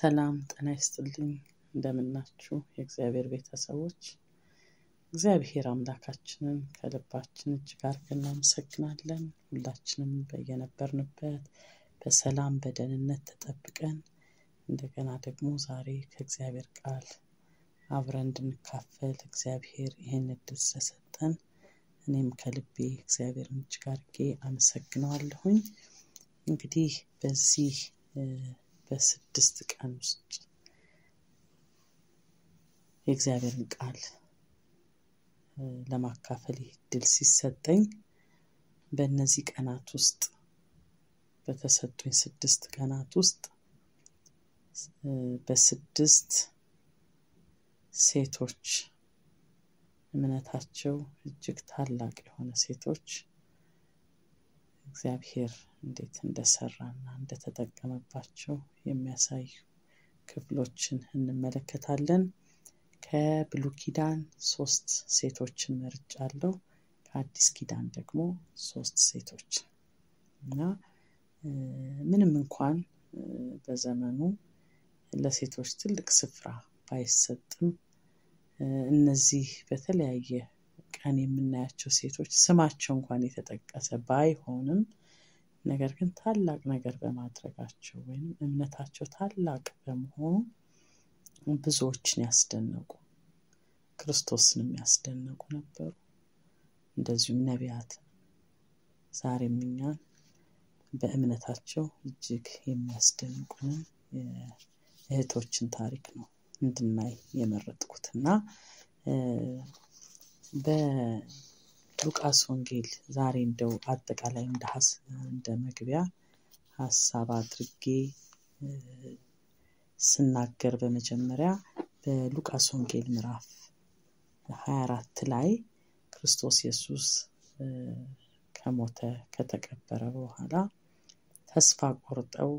ሰላም ጤና ይስጥልኝ እንደምናችሁ የእግዚአብሔር ቤተሰቦች እግዚአብሔር አምላካችንን ከልባችን እጅግ አድርገን እናመሰግናለን። ሁላችንም በየነበርንበት በሰላም በደህንነት ተጠብቀን እንደገና ደግሞ ዛሬ ከእግዚአብሔር ቃል አብረን እንድንካፈል እግዚአብሔር ይህን እድል ስለሰጠን እኔም ከልቤ እግዚአብሔርን እጅግ አድርጌ አመሰግነዋለሁኝ። እንግዲህ በዚህ በስድስት ቀን ውስጥ የእግዚአብሔርን ቃል ለማካፈል ይህ እድል ሲሰጠኝ በእነዚህ ቀናት ውስጥ በተሰጡኝ ስድስት ቀናት ውስጥ በስድስት ሴቶች እምነታቸው እጅግ ታላቅ የሆነ ሴቶች እግዚአብሔር እንዴት እንደሰራና እንደተጠቀመባቸው የሚያሳዩ ክፍሎችን እንመለከታለን። ከብሉይ ኪዳን ሶስት ሴቶችን መርጫለሁ። ከአዲስ ኪዳን ደግሞ ሶስት ሴቶች እና ምንም እንኳን በዘመኑ ለሴቶች ትልቅ ስፍራ ባይሰጥም እነዚህ በተለያየ ቀን የምናያቸው ሴቶች ስማቸው እንኳን የተጠቀሰ ባይሆንም ነገር ግን ታላቅ ነገር በማድረጋቸው ወይም እምነታቸው ታላቅ በመሆኑ ብዙዎችን ያስደነቁ ክርስቶስንም ያስደነቁ ነበሩ። እንደዚሁም ነቢያት ዛሬም እኛን በእምነታቸው እጅግ የሚያስደንቁንን እህቶችን ታሪክ ነው እንድናይ የመረጥኩት እና በሉቃስ ወንጌል ዛሬ እንደው አጠቃላይ እንደ እንደ መግቢያ ሀሳብ አድርጌ ስናገር በመጀመሪያ በሉቃስ ወንጌል ምዕራፍ 24 ላይ ክርስቶስ ኢየሱስ ከሞተ ከተቀበረ በኋላ ተስፋ ቆርጠው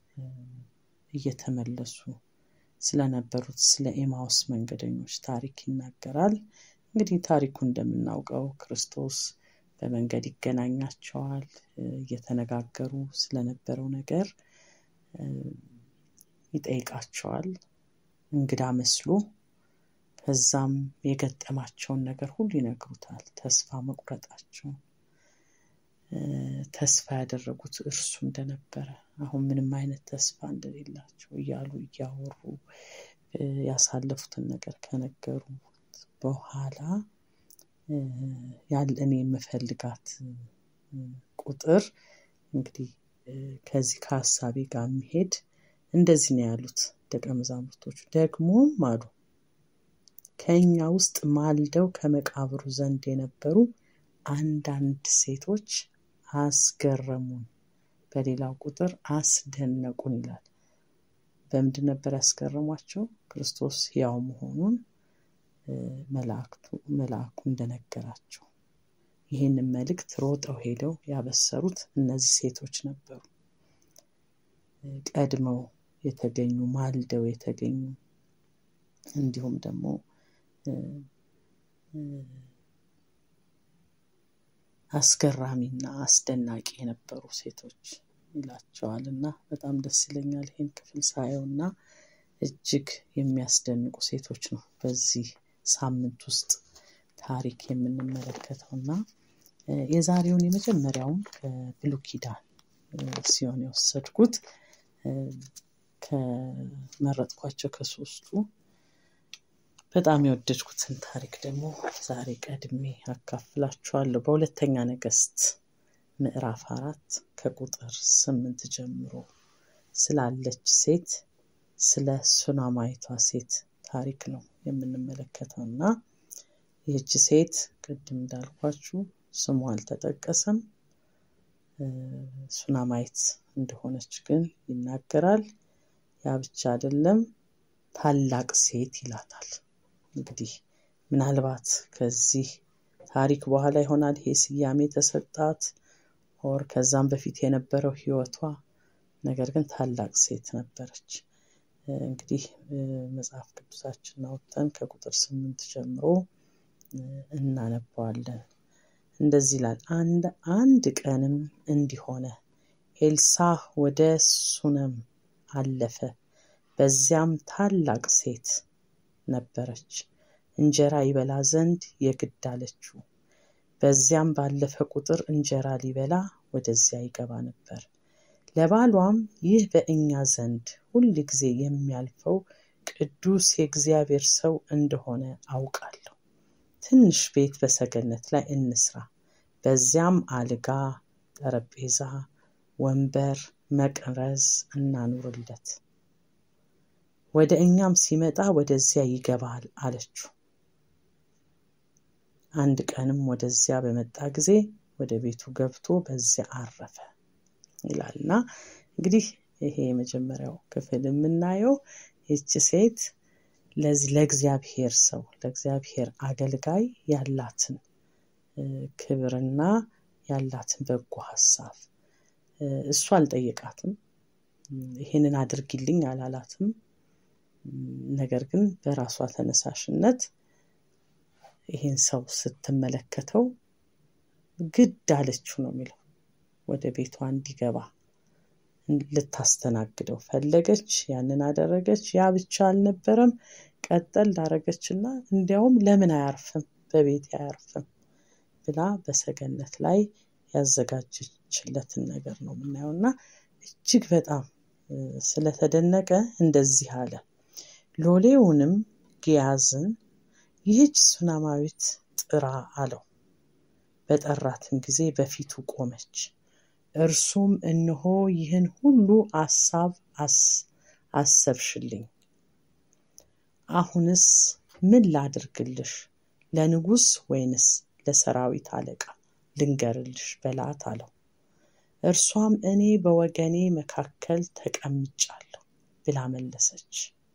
እየተመለሱ ስለነበሩት ስለ ኤማውስ መንገደኞች ታሪክ ይናገራል። እንግዲህ ታሪኩ እንደምናውቀው ክርስቶስ በመንገድ ይገናኛቸዋል። እየተነጋገሩ ስለነበረው ነገር ይጠይቃቸዋል እንግዳ መስሎ። ከዛም የገጠማቸውን ነገር ሁሉ ይነግሩታል። ተስፋ መቁረጣቸው ተስፋ ያደረጉት እርሱ እንደነበረ አሁን ምንም አይነት ተስፋ እንደሌላቸው እያሉ እያወሩ ያሳለፉትን ነገር ከነገሩ በኋላ ያለ እኔ የምፈልጋት ቁጥር እንግዲህ ከዚህ ከሀሳቤ ጋር የሚሄድ እንደዚህ ነው ያሉት ደቀ መዛሙርቶቹ። ደግሞም አሉ ከእኛ ውስጥ ማልደው ከመቃብሩ ዘንድ የነበሩ አንዳንድ ሴቶች አስገረሙን፣ በሌላው ቁጥር አስደነቁን ይላል። በምንድን ነበር ያስገረሟቸው? ክርስቶስ ሕያው መሆኑን መላእክቱ መልአኩ እንደነገራቸው ይህንን መልእክት ሮጠው ሄደው ያበሰሩት እነዚህ ሴቶች ነበሩ። ቀድመው የተገኙ ማልደው የተገኙ እንዲሁም ደግሞ አስገራሚና አስደናቂ የነበሩ ሴቶች ይላቸዋል እና በጣም ደስ ይለኛል ይህን ክፍል ሳየው እና እጅግ የሚያስደንቁ ሴቶች ነው በዚህ ሳምንት ውስጥ ታሪክ የምንመለከተው እና የዛሬውን የመጀመሪያውን ከብሉይ ኪዳን ሲሆን የወሰድኩት ከመረጥኳቸው ከሶስቱ በጣም የወደድኩትን ታሪክ ደግሞ ዛሬ ቀድሜ አካፍላችኋለሁ። በሁለተኛ ነገሥት ምዕራፍ አራት ከቁጥር ስምንት ጀምሮ ስላለች ሴት ስለ ሱናማይቷ ሴት ታሪክ ነው የምንመለከተው እና ይህች ሴት ቅድም እንዳልኳችሁ ስሟ አልተጠቀሰም። ሱናማይት እንደሆነች ግን ይናገራል። ያ ብቻ አይደለም፣ ታላቅ ሴት ይላታል። እንግዲህ ምናልባት ከዚህ ታሪክ በኋላ ይሆናል ይሄ ስያሜ ተሰጣት ኦር ከዛም በፊት የነበረው ሕይወቷ ነገር ግን ታላቅ ሴት ነበረች። እንግዲህ መጽሐፍ ቅዱሳችን አውጥተን ከቁጥር ስምንት ጀምሮ እናነባዋለን። እንደዚህ ይላል። አንድ አንድ ቀንም እንዲሆነ ኤልሳዕ ወደ ሱነም አለፈ። በዚያም ታላቅ ሴት ነበረች፣ እንጀራ ይበላ ዘንድ የግድ አለችው። በዚያም ባለፈ ቁጥር እንጀራ ሊበላ ወደዚያ ይገባ ነበር። ለባሏም ይህ በእኛ ዘንድ ሁል ጊዜ የሚያልፈው ቅዱስ የእግዚአብሔር ሰው እንደሆነ አውቃለሁ። ትንሽ ቤት በሰገነት ላይ እንስራ፣ በዚያም አልጋ፣ ጠረጴዛ፣ ወንበር፣ መቅረዝ እናኑርለት። ወደ እኛም ሲመጣ ወደዚያ ይገባል አለችው። አንድ ቀንም ወደዚያ በመጣ ጊዜ ወደ ቤቱ ገብቶ በዚያ አረፈ ይላል እና እንግዲህ ይሄ የመጀመሪያው ክፍል የምናየው ይቺ ሴት ለዚህ ለእግዚአብሔር ሰው ለእግዚአብሔር አገልጋይ ያላትን ክብርና ያላትን በጎ ሀሳብ እሱ አልጠየቃትም። ይሄንን አድርጊልኝ አላላትም። ነገር ግን በራሷ ተነሳሽነት ይህን ሰው ስትመለከተው ግድ አለችው ነው የሚለው። ወደ ቤቷ እንዲገባ ልታስተናግደው ፈለገች። ያንን አደረገች። ያ ብቻ አልነበረም፣ ቀጠል ዳረገችና እንዲያውም ለምን አያርፍም በቤት አያርፍም ብላ በሰገነት ላይ ያዘጋጀችለትን ነገር ነው የምናየው እና እጅግ በጣም ስለተደነቀ እንደዚህ አለ። ሎሌውንም ጊያዝን ይህች ሱናማዊት ጥራ አለው። በጠራትም ጊዜ በፊቱ ቆመች። እርሱም እነሆ ይህን ሁሉ አሳብ አሰብሽልኝ፣ አሁንስ ምን ላድርግልሽ? ለንጉሥ ወይንስ ለሰራዊት አለቃ ልንገርልሽ በላት አለው። እርሷም እኔ በወገኔ መካከል ተቀምጫለሁ ብላ መለሰች።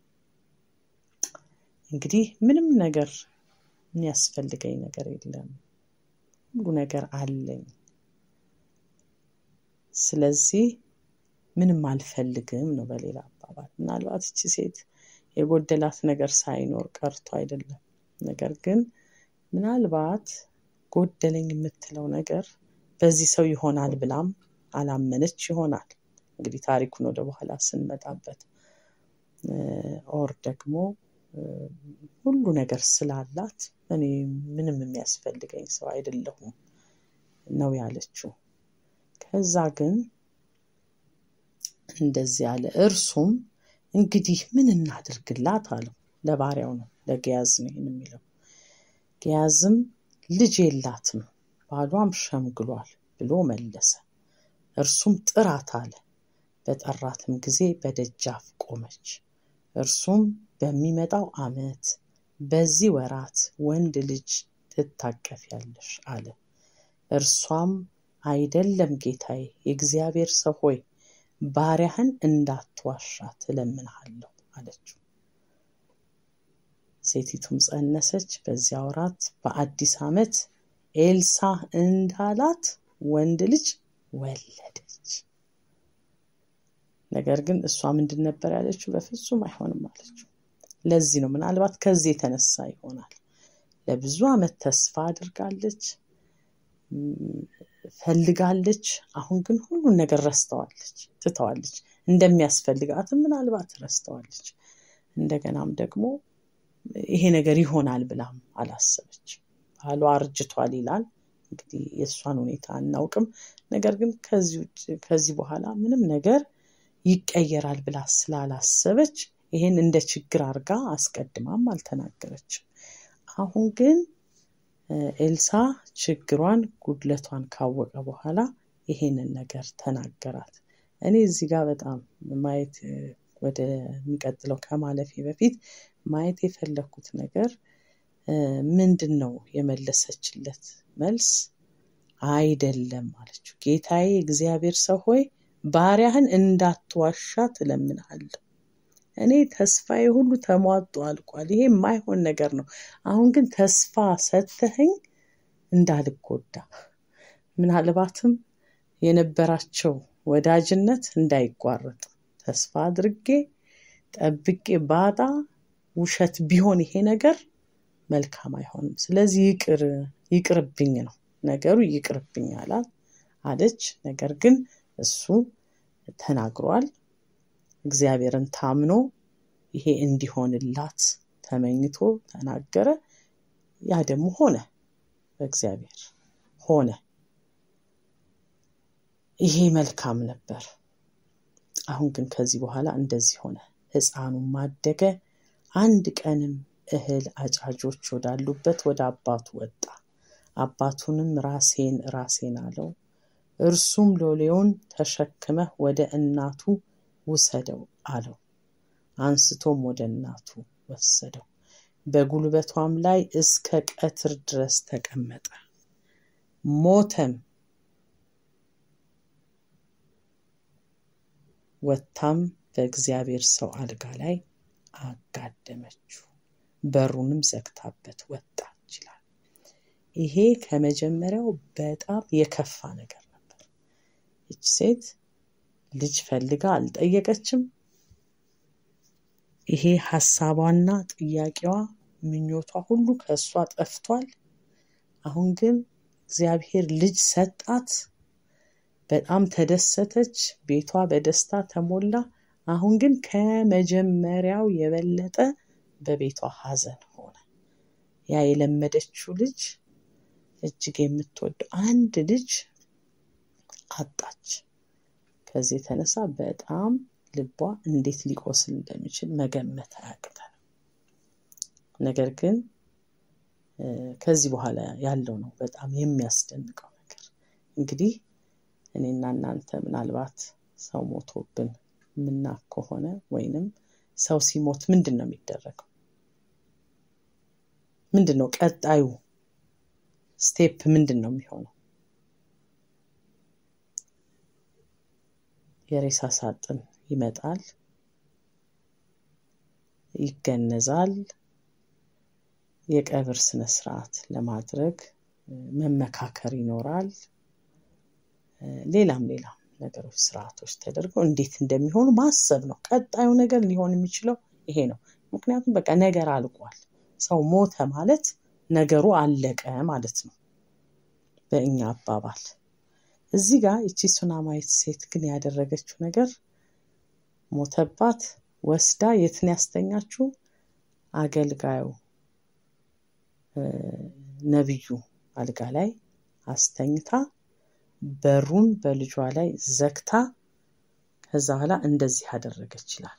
እንግዲህ ምንም ነገር የሚያስፈልገኝ ነገር የለም፣ ሁሉ ነገር አለኝ። ስለዚህ ምንም አልፈልግም ነው በሌላ አባባል። ምናልባት እቺ ሴት የጎደላት ነገር ሳይኖር ቀርቶ አይደለም። ነገር ግን ምናልባት ጎደለኝ የምትለው ነገር በዚህ ሰው ይሆናል ብላም አላመነች ይሆናል። እንግዲህ ታሪኩን ወደ በኋላ ስንመጣበት ኦር ደግሞ ሁሉ ነገር ስላላት እኔ ምንም የሚያስፈልገኝ ሰው አይደለሁም ነው ያለችው። ከዛ ግን እንደዚህ አለ። እርሱም እንግዲህ ምን እናድርግላት አለው። ለባሪያው ነው ለገያዝ ነው ይህን የሚለው። ገያዝም ልጅ የላትም ባሏም ሸምግሏል ብሎ መለሰ። እርሱም ጥራት አለ። በጠራትም ጊዜ በደጃፍ ቆመች። እርሱም በሚመጣው ዓመት በዚህ ወራት ወንድ ልጅ ትታቀፊያለሽ አለ። እርሷም አይደለም ጌታዬ፣ የእግዚአብሔር ሰው ሆይ ባሪያህን እንዳትዋሻ ትለምንሃለሁ አለችው። ሴቲቱም ጸነሰች። በዚያ ወራት በአዲስ ዓመት ኤልሳ እንዳላት ወንድ ልጅ ወለደች። ነገር ግን እሷ ምንድን ነበር ያለችው? በፍጹም አይሆንም አለችው። ለዚህ ነው ምናልባት ከዚህ የተነሳ ይሆናል ለብዙ ዓመት ተስፋ አድርጋለች፣ ፈልጋለች። አሁን ግን ሁሉን ነገር ረስተዋለች፣ ትተዋለች። እንደሚያስፈልጋትም ምናልባት ረስተዋለች። እንደገናም ደግሞ ይሄ ነገር ይሆናል ብላም አላሰበች። ባሏ አርጅቷል ይላል። እንግዲህ የእሷን ሁኔታ አናውቅም። ነገር ግን ከዚህ በኋላ ምንም ነገር ይቀየራል ብላ ስላላሰበች ይሄን እንደ ችግር አድርጋ አስቀድማም አልተናገረችም። አሁን ግን ኤልሳ ችግሯን ጉድለቷን ካወቀ በኋላ ይሄንን ነገር ተናገራት። እኔ እዚህ ጋር በጣም ማየት ወደሚቀጥለው ከማለፌ በፊት ማየት የፈለግኩት ነገር ምንድን ነው የመለሰችለት መልስ? አይደለም አለችው። ጌታዬ እግዚአብሔር ሰው ሆይ ባሪያህን እንዳትዋሻ ትለምንሃለሁ። እኔ ተስፋዬ ሁሉ ተሟጦ አልቋል። ይሄ የማይሆን ነገር ነው። አሁን ግን ተስፋ ሰጥተኸኝ እንዳልጎዳ ምናልባትም የነበራቸው ወዳጅነት እንዳይቋረጥ ተስፋ አድርጌ ጠብቄ ባጣ ውሸት ቢሆን ይሄ ነገር መልካም አይሆንም። ስለዚህ ይቅር ይቅርብኝ ነው ነገሩ፣ ይቅርብኝ አላት አለች። ነገር ግን እሱ ተናግሯል። እግዚአብሔርን ታምኖ ይሄ እንዲሆንላት ተመኝቶ ተናገረ። ያ ደግሞ ሆነ፣ በእግዚአብሔር ሆነ። ይሄ መልካም ነበር። አሁን ግን ከዚህ በኋላ እንደዚህ ሆነ። ሕፃኑም አደገ። አንድ ቀንም እህል አጫጆች ወዳሉበት ወደ አባቱ ወጣ። አባቱንም ራሴን ራሴን አለው። እርሱም ሎሌውን ተሸክመህ ወደ እናቱ ውሰደው አለው። አንስቶም ወደ እናቱ ወሰደው። በጉልበቷም ላይ እስከ ቀትር ድረስ ተቀመጠ። ሞተም። ወጥታም በእግዚአብሔር ሰው አልጋ ላይ አጋደመችው፣ በሩንም ዘግታበት ወጣች ይላል። ይሄ ከመጀመሪያው በጣም የከፋ ነገር ነበር። ይች ሴት ልጅ ፈልጋ አልጠየቀችም። ይሄ ሀሳቧና ጥያቄዋ ምኞቷ ሁሉ ከእሷ ጠፍቷል። አሁን ግን እግዚአብሔር ልጅ ሰጣት። በጣም ተደሰተች። ቤቷ በደስታ ተሞላ። አሁን ግን ከመጀመሪያው የበለጠ በቤቷ ሐዘን ሆነ። ያ የለመደችው ልጅ እጅግ የምትወደው አንድ ልጅ አጣች። ከዚህ የተነሳ በጣም ልቧ እንዴት ሊቆስል እንደሚችል መገመት አያቅተንም። ነገር ግን ከዚህ በኋላ ያለው ነው በጣም የሚያስደንቀው ነገር። እንግዲህ እኔና እናንተ ምናልባት ሰው ሞቶብን የምናክ ከሆነ ወይንም ሰው ሲሞት ምንድን ነው የሚደረገው? ምንድን ነው ቀጣዩ ስቴፕ ምንድን ነው የሚሆነው? የሬሳ ሳጥን ይመጣል፣ ይገነዛል። የቀብር ስነ ስርዓት ለማድረግ መመካከር ይኖራል። ሌላም ሌላም ነገሮች ስርዓቶች ተደርገው እንዴት እንደሚሆኑ ማሰብ ነው። ቀጣዩ ነገር ሊሆን የሚችለው ይሄ ነው። ምክንያቱም በቃ ነገር አልቋል። ሰው ሞተ ማለት ነገሩ አለቀ ማለት ነው በእኛ አባባል። እዚህ ጋር እቺ ሱናማዊት ሴት ግን ያደረገችው ነገር ሞተባት፣ ወስዳ የትን ያስተኛችው አገልጋዩ ነቢዩ አልጋ ላይ አስተኝታ በሩን በልጇ ላይ ዘግታ ከዛ በኋላ እንደዚህ አደረገች ይላል።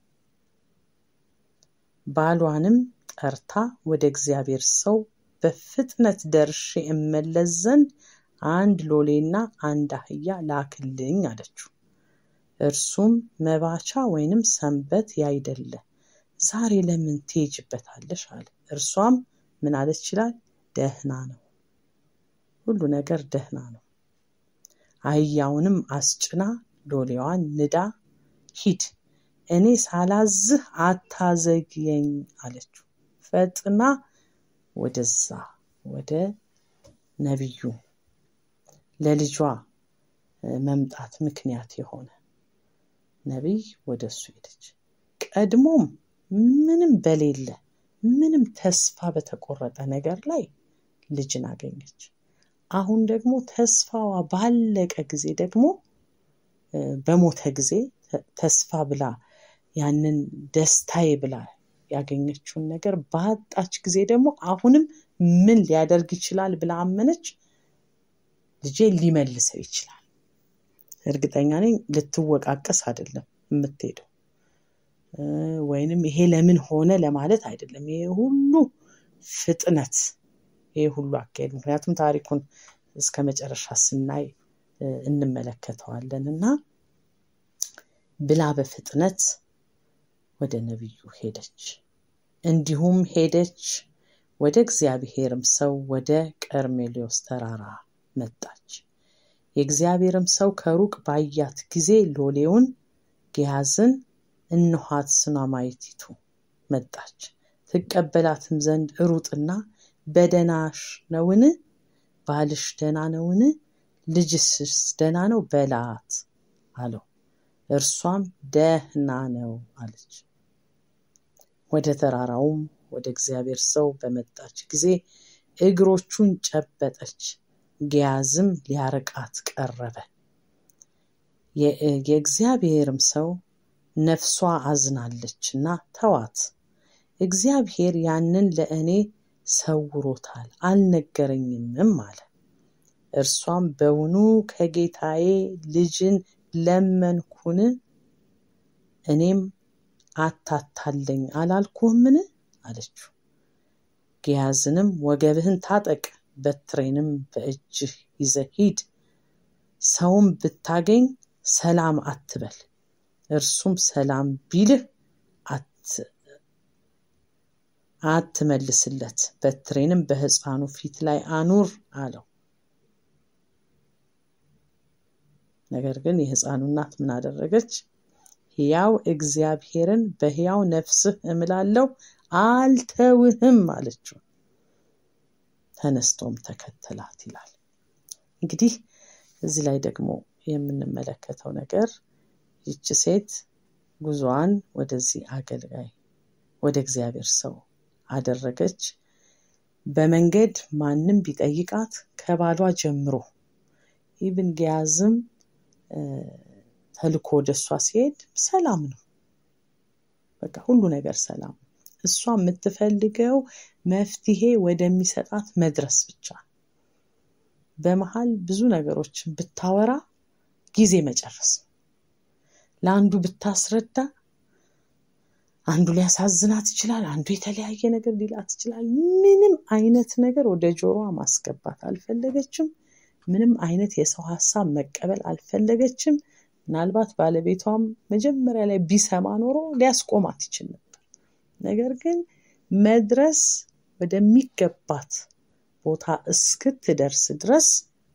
ባሏንም ጠርታ ወደ እግዚአብሔር ሰው በፍጥነት ደርሼ እመለስ ዘንድ አንድ ሎሌና አንድ አህያ ላክልኝ አለችው። እርሱም መባቻ ወይንም ሰንበት ያይደለ ዛሬ ለምን ትሄጅበታለሽ አለ። እርሷም ምን አለች ይላል? ደህና ነው፣ ሁሉ ነገር ደህና ነው። አህያውንም አስጭና ሎሌዋን ንዳ ሂድ፣ እኔ ሳላዝህ አታዘግየኝ አለችው። ፈጥና ወደዛ ወደ ነቢዩ ለልጇ መምጣት ምክንያት የሆነ ነቢይ ወደ እሱ ሄደች። ቀድሞም ምንም በሌለ ምንም ተስፋ በተቆረጠ ነገር ላይ ልጅን አገኘች። አሁን ደግሞ ተስፋዋ ባለቀ ጊዜ ደግሞ በሞተ ጊዜ ተስፋ ብላ ያንን ደስታዬ ብላ ያገኘችውን ነገር ባጣች ጊዜ ደግሞ አሁንም ምን ሊያደርግ ይችላል ብላ አመነች። ልጄ ሊመልሰው ይችላል። እርግጠኛ ነኝ ልትወቃቀስ አይደለም የምትሄደው ወይንም ይሄ ለምን ሆነ ለማለት አይደለም። ይሄ ሁሉ ፍጥነት ይሄ ሁሉ አካሄድ ምክንያቱም ታሪኩን እስከ መጨረሻ ስናይ እንመለከተዋለን እና ብላ በፍጥነት ወደ ነቢዩ ሄደች። እንዲሁም ሄደች ወደ እግዚአብሔርም ሰው ወደ ቀርሜሎስ ተራራ መጣች። የእግዚአብሔርም ሰው ከሩቅ ባያት ጊዜ ሎሌውን ግያዝን እነኋት ሱናማይቲቱ መጣች፣ ትቀበላትም ዘንድ ሩጥና በደናሽ ነውን? ባልሽ ደና ነውን? ልጅስስ ደና ነው በላት አለው። እርሷም ደህና ነው አለች። ወደ ተራራውም ወደ እግዚአብሔር ሰው በመጣች ጊዜ እግሮቹን ጨበጠች። ግያዝም ሊያርቃት ቀረበ። የእግዚአብሔርም ሰው ነፍሷ አዝናለችና ተዋት። እግዚአብሔር ያንን ለእኔ ሰውሮታል አልነገረኝምም አለ። እርሷም በውኑ ከጌታዬ ልጅን ለመንኩን? እኔም አታታለኝ አላልኩህምን? አለችው። ግያዝንም ወገብህን ታጠቅ፣ በትሬንም በእጅህ ይዘህ ሂድ፣ ሰውም ብታገኝ ሰላም አትበል፣ እርሱም ሰላም ቢልህ አትመልስለት፣ በትሬንም በሕፃኑ ፊት ላይ አኑር አለው። ነገር ግን የሕፃኑ እናት ምን አደረገች? ሕያው እግዚአብሔርን በሕያው ነፍስህ እምላለሁ አልተውህም አለችው። ተነስቶም ተከተላት ይላል። እንግዲህ እዚህ ላይ ደግሞ የምንመለከተው ነገር ይቺ ሴት ጉዞዋን ወደዚህ አገልጋይ ወደ እግዚአብሔር ሰው አደረገች። በመንገድ ማንም ቢጠይቃት ከባሏ ጀምሮ ኢብን ግያዝም ተልኮ ወደ እሷ ሲሄድ ሰላም ነው። በቃ ሁሉ ነገር ሰላም ነው። እሷ የምትፈልገው መፍትሄ ወደሚሰጣት መድረስ ብቻ ነው። በመሀል ብዙ ነገሮችን ብታወራ ጊዜ መጨረስ ነው። ለአንዱ ብታስረዳ አንዱ ሊያሳዝናት ይችላል፣ አንዱ የተለያየ ነገር ሊላት ይችላል። ምንም አይነት ነገር ወደ ጆሮዋ ማስገባት አልፈለገችም። ምንም አይነት የሰው ሀሳብ መቀበል አልፈለገችም። ምናልባት ባለቤቷም መጀመሪያ ላይ ቢሰማ ኖሮ ሊያስቆማት ይችል ነበር። ነገር ግን መድረስ ወደሚገባት ቦታ እስክትደርስ ድረስ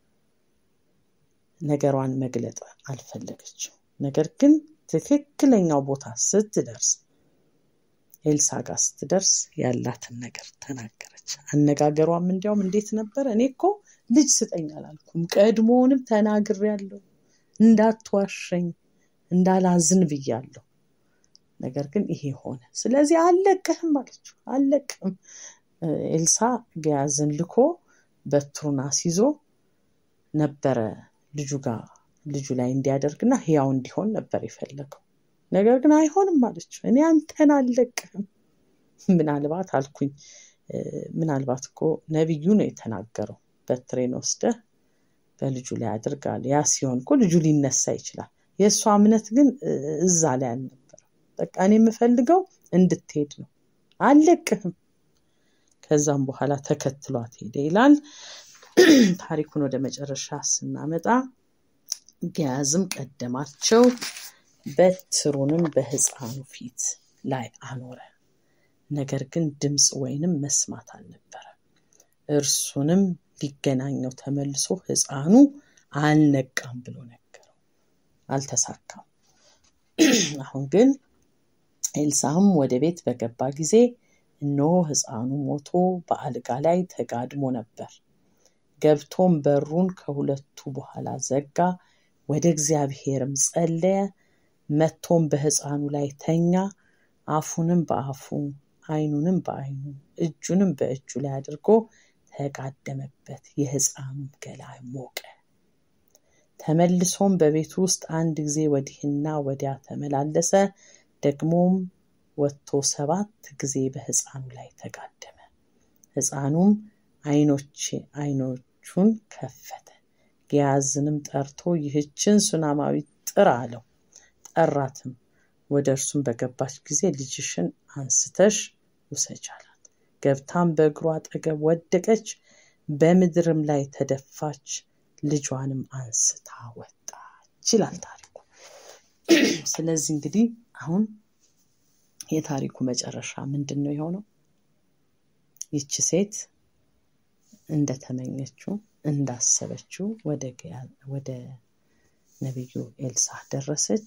ነገሯን መግለጥ አልፈለገችም። ነገር ግን ትክክለኛው ቦታ ስትደርስ ኤልሳ ጋር ስትደርስ ያላትን ነገር ተናገረች። አነጋገሯም እንዲያውም እንዴት ነበር? እኔ እኮ ልጅ ስጠኝ አላልኩም፣ ቀድሞውንም ተናግሬያለሁ፣ እንዳትዋሸኝ እንዳላዝን ብያለሁ። ነገር ግን ይሄ ሆነ። ስለዚህ አልለቅህም አለችው። አልለቅህም። ኤልሳ ግያዝን ልኮ በትሩን አስይዞ ነበረ ልጁ ጋር ልጁ ላይ እንዲያደርግና ሕያው እንዲሆን ነበር የፈለገው። ነገር ግን አይሆንም አለችው። እኔ አንተን አልለቅህም። ምናልባት አልኩኝ፣ ምናልባት እኮ ነቢዩ ነው የተናገረው። በትሬን ወስደህ በልጁ ላይ አድርጋል። ያ ሲሆን እኮ ልጁ ሊነሳ ይችላል። የእሷ እምነት ግን እዛ ላይ አልነበረም። በቃ እኔ የምፈልገው እንድትሄድ ነው፣ አልለቅህም። ከዛም በኋላ ተከትሏት ሄደ ይላል። ታሪኩን ወደ መጨረሻ ስናመጣ ግያዝም ቀደማቸው፣ በትሩንም በሕፃኑ ፊት ላይ አኖረ። ነገር ግን ድምፅ ወይንም መስማት አልነበረም። እርሱንም ሊገናኘው ተመልሶ ሕፃኑ አልነቃም ብሎ ነገረው። አልተሳካም። አሁን ግን ኤልሳዕም ወደ ቤት በገባ ጊዜ እነሆ ሕፃኑ ሞቶ በአልጋ ላይ ተጋድሞ ነበር። ገብቶም በሩን ከሁለቱ በኋላ ዘጋ፣ ወደ እግዚአብሔርም ጸለየ። መጥቶም በሕፃኑ ላይ ተኛ። አፉንም በአፉ ዓይኑንም በዓይኑ እጁንም በእጁ ላይ አድርጎ ተጋደመበት። የሕፃኑም ገላ ሞቀ። ተመልሶም በቤቱ ውስጥ አንድ ጊዜ ወዲህና ወዲያ ተመላለሰ። ደግሞም ወጥቶ ሰባት ጊዜ በሕፃኑ ላይ ተጋደመ። ሕፃኑም ዓይኖች ዓይኖቹን ከፈተ። ግያዝንም ጠርቶ ይህችን ሱናማዊት ጥራ አለው። ጠራትም። ወደ እርሱም በገባች ጊዜ ልጅሽን አንስተሽ ውሰጅ አላት። ገብታም በእግሩ አጠገብ ወደቀች፣ በምድርም ላይ ተደፋች፣ ልጇንም አንስታ ወጣች ይላል ታሪኩ። ስለዚህ እንግዲህ አሁን የታሪኩ መጨረሻ ምንድን ነው የሆነው? ይቺ ሴት እንደተመኘችው እንዳሰበችው ወደ ነቢዩ ኤልሳ ደረሰች።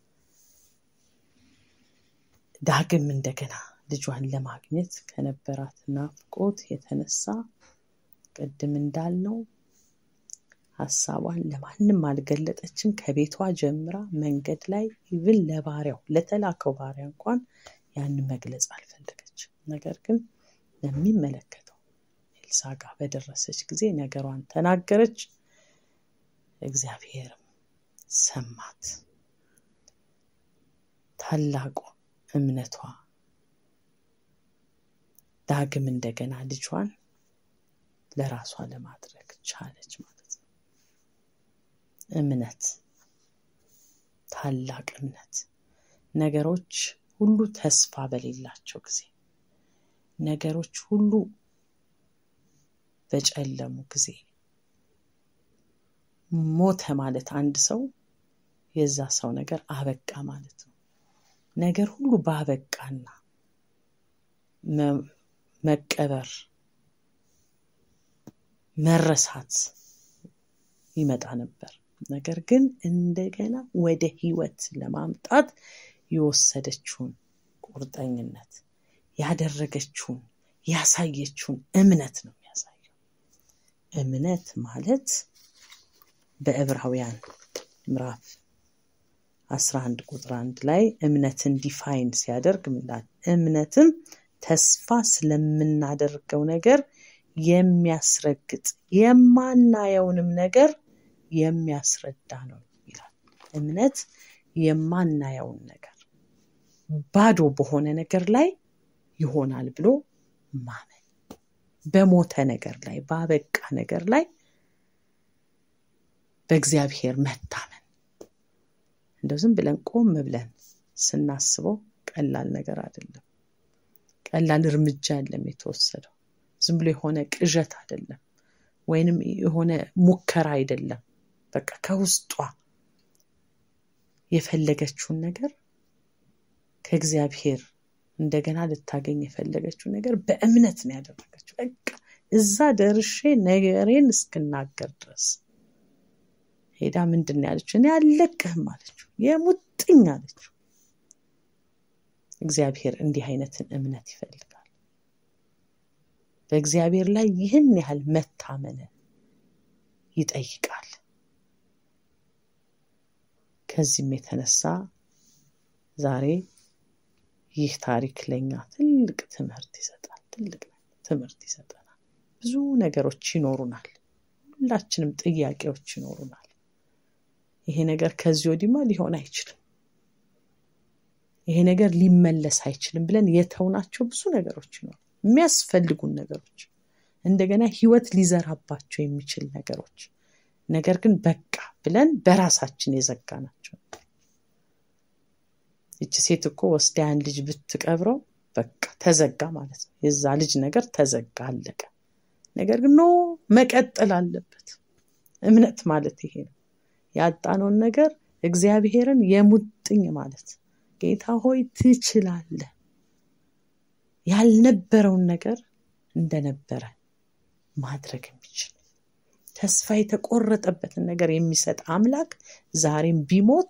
ዳግም እንደገና ልጇን ለማግኘት ከነበራት ናፍቆት የተነሳ ቅድም እንዳልነው ሀሳቧን ለማንም አልገለጠችም። ከቤቷ ጀምራ መንገድ ላይ ኢቭን ለባሪያው ለተላከው ባሪያ እንኳን ያን መግለጽ አልፈለገችም። ነገር ግን ለሚመለከተው ኤልሳ ጋር በደረሰች ጊዜ ነገሯን ተናገረች። እግዚአብሔርም ሰማት። ታላቁ እምነቷ ዳግም እንደገና ልጇን ለራሷ ለማድረግ ቻለች ማለት ነው። እምነት ታላቅ እምነት ነገሮች ሁሉ ተስፋ በሌላቸው ጊዜ ነገሮች ሁሉ በጨለሙ ጊዜ ሞተ ማለት አንድ ሰው የዛ ሰው ነገር አበቃ ማለት ነው። ነገር ሁሉ ባበቃና መቀበር መረሳት ይመጣ ነበር። ነገር ግን እንደገና ወደ ህይወት ለማምጣት የወሰደችውን ቁርጠኝነት ያደረገችውን ያሳየችውን እምነት ነው የሚያሳየው። እምነት ማለት በዕብራውያን ምዕራፍ 11 ቁጥር አንድ ላይ እምነትን ዲፋይን ሲያደርግ ምላል እምነትም ተስፋ ስለምናደርገው ነገር የሚያስረግጥ የማናየውንም ነገር የሚያስረዳ ነው ይላል። እምነት የማናየውን ነገር ባዶ በሆነ ነገር ላይ ይሆናል ብሎ ማመን፣ በሞተ ነገር ላይ ባበቃ ነገር ላይ በእግዚአብሔር መታመን። እንደው ዝም ብለን ቆም ብለን ስናስበው ቀላል ነገር አይደለም። ቀላል እርምጃ የለም የተወሰደው። ዝም ብሎ የሆነ ቅዠት አይደለም፣ ወይንም የሆነ ሙከራ አይደለም። በቃ ከውስጧ የፈለገችውን ነገር ከእግዚአብሔር እንደገና ልታገኝ የፈለገችውን ነገር በእምነት ነው ያደረገችው። በቃ እዛ ደርሼ ነገሬን እስክናገር ድረስ ሄዳ ምንድን ነው ያለችው? እኔ አልለቅህም አለችው። የሙጥኝ አለችው። እግዚአብሔር እንዲህ አይነትን እምነት ይፈልጋል። በእግዚአብሔር ላይ ይህን ያህል መታመንን ይጠይቃል። ከዚህም የተነሳ ዛሬ ይህ ታሪክ ለኛ ትልቅ ትምህርት ይሰጣል። ትልቅ ትምህርት ይሰጠናል። ብዙ ነገሮች ይኖሩናል። ሁላችንም ጥያቄዎች ይኖሩናል። ይሄ ነገር ከዚህ ወዲማ ሊሆን አይችልም፣ ይሄ ነገር ሊመለስ አይችልም ብለን የተውናቸው ብዙ ነገሮች ይኖሩ የሚያስፈልጉን ነገሮች እንደገና ህይወት ሊዘራባቸው የሚችል ነገሮች ነገር ግን በቃ ብለን በራሳችን የዘጋናቸው ይቺ ሴት እኮ ወስዳ ያን ልጅ ብትቀብረው በቃ ተዘጋ ማለት ነው። የዛ ልጅ ነገር ተዘጋ፣ አለቀ። ነገር ግን ኖ መቀጠል አለበት። እምነት ማለት ይሄ ነው። ያጣነውን ነገር እግዚአብሔርን የሙጥኝ ማለት ጌታ ሆይ ትችላለህ፣ ያልነበረውን ነገር እንደነበረ ማድረግ የሚችል ተስፋ የተቆረጠበትን ነገር የሚሰጥ አምላክ ዛሬም ቢሞት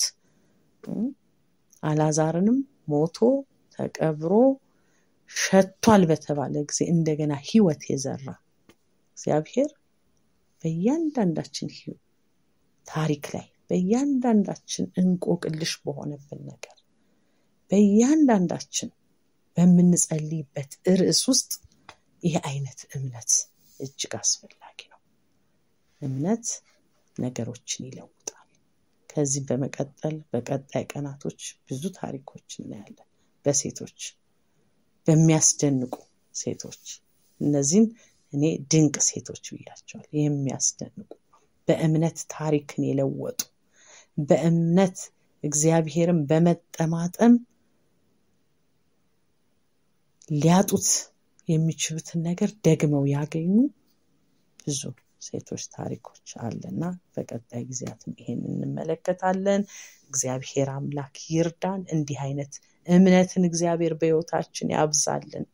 አላዛርንም ሞቶ ተቀብሮ ሸቷል በተባለ ጊዜ እንደገና ህይወት የዘራ እግዚአብሔር በእያንዳንዳችን ታሪክ ላይ በእያንዳንዳችን እንቆቅልሽ በሆነብን ነገር በእያንዳንዳችን በምንጸልይበት ርዕስ ውስጥ ይህ አይነት እምነት እጅግ አስፈላጊ ነው። እምነት ነገሮችን ይለውጣል። ከዚህ በመቀጠል በቀጣይ ቀናቶች ብዙ ታሪኮች እናያለን። በሴቶች በሚያስደንቁ ሴቶች እነዚህን እኔ ድንቅ ሴቶች ብያቸዋል። የሚያስደንቁ በእምነት ታሪክን የለወጡ በእምነት እግዚአብሔርን በመጠማጠም ሊያጡት የሚችሉትን ነገር ደግመው ያገኙ ብዙ ሴቶች ታሪኮች አለና በቀጣይ ጊዜያትም ይሄን እንመለከታለን። እግዚአብሔር አምላክ ይርዳን። እንዲህ አይነት እምነትን እግዚአብሔር በሕይወታችን ያብዛልን።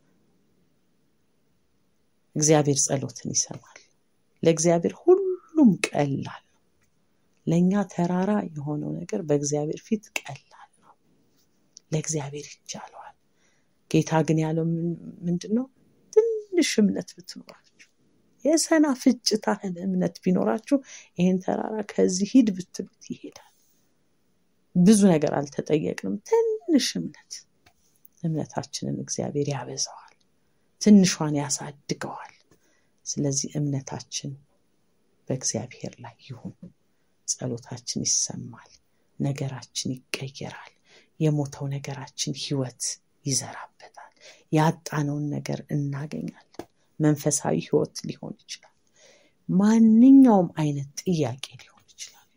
እግዚአብሔር ጸሎትን ይሰማል። ለእግዚአብሔር ሁሉም ቀላል ነው። ለእኛ ተራራ የሆነው ነገር በእግዚአብሔር ፊት ቀላል ነው። ለእግዚአብሔር ይቻለዋል። ጌታ ግን ያለው ምንድን ነው? ትንሽ እምነት ብትኖራችሁ የሰናፍጭ ታህል እምነት ቢኖራችሁ ይህን ተራራ ከዚህ ሂድ ብትሉት ይሄዳል። ብዙ ነገር አልተጠየቅንም። ትንሽ እምነት እምነታችንን እግዚአብሔር ያበዛዋል፣ ትንሿን ያሳድገዋል። ስለዚህ እምነታችን በእግዚአብሔር ላይ ይሁን። ጸሎታችን ይሰማል፣ ነገራችን ይቀየራል፣ የሞተው ነገራችን ህይወት ይዘራበታል። ያጣነውን ነገር እናገኛለን። መንፈሳዊ ህይወት ሊሆን ይችላል። ማንኛውም አይነት ጥያቄ ሊሆን ይችላል።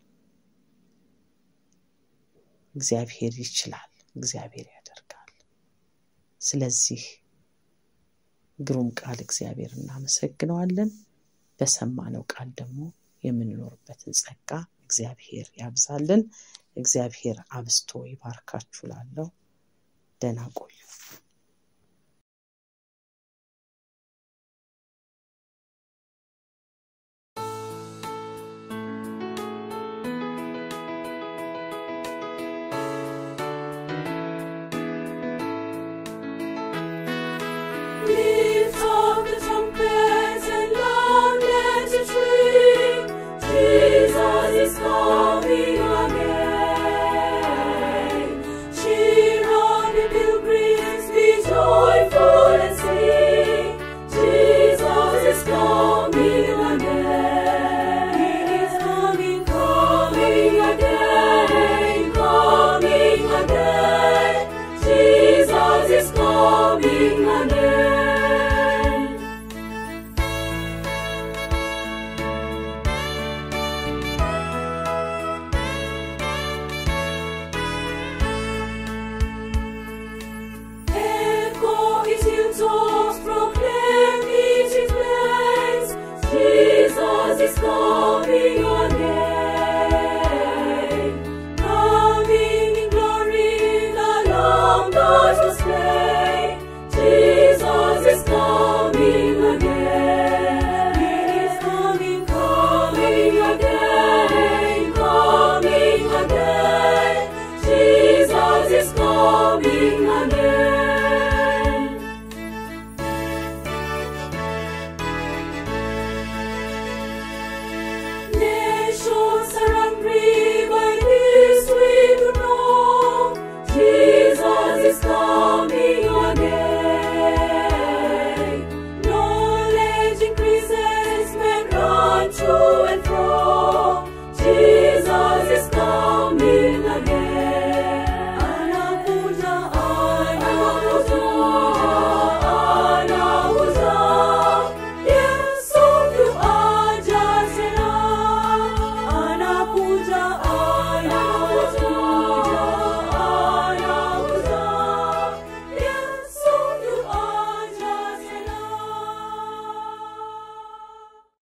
እግዚአብሔር ይችላል። እግዚአብሔር ያደርጋል። ስለዚህ ግሩም ቃል እግዚአብሔር እናመሰግነዋለን። በሰማነው ቃል ደግሞ የምንኖርበትን ጸጋ እግዚአብሔር ያብዛልን። እግዚአብሔር አብዝቶ ይባርካችሁ ላለው ደህና ቆዩ።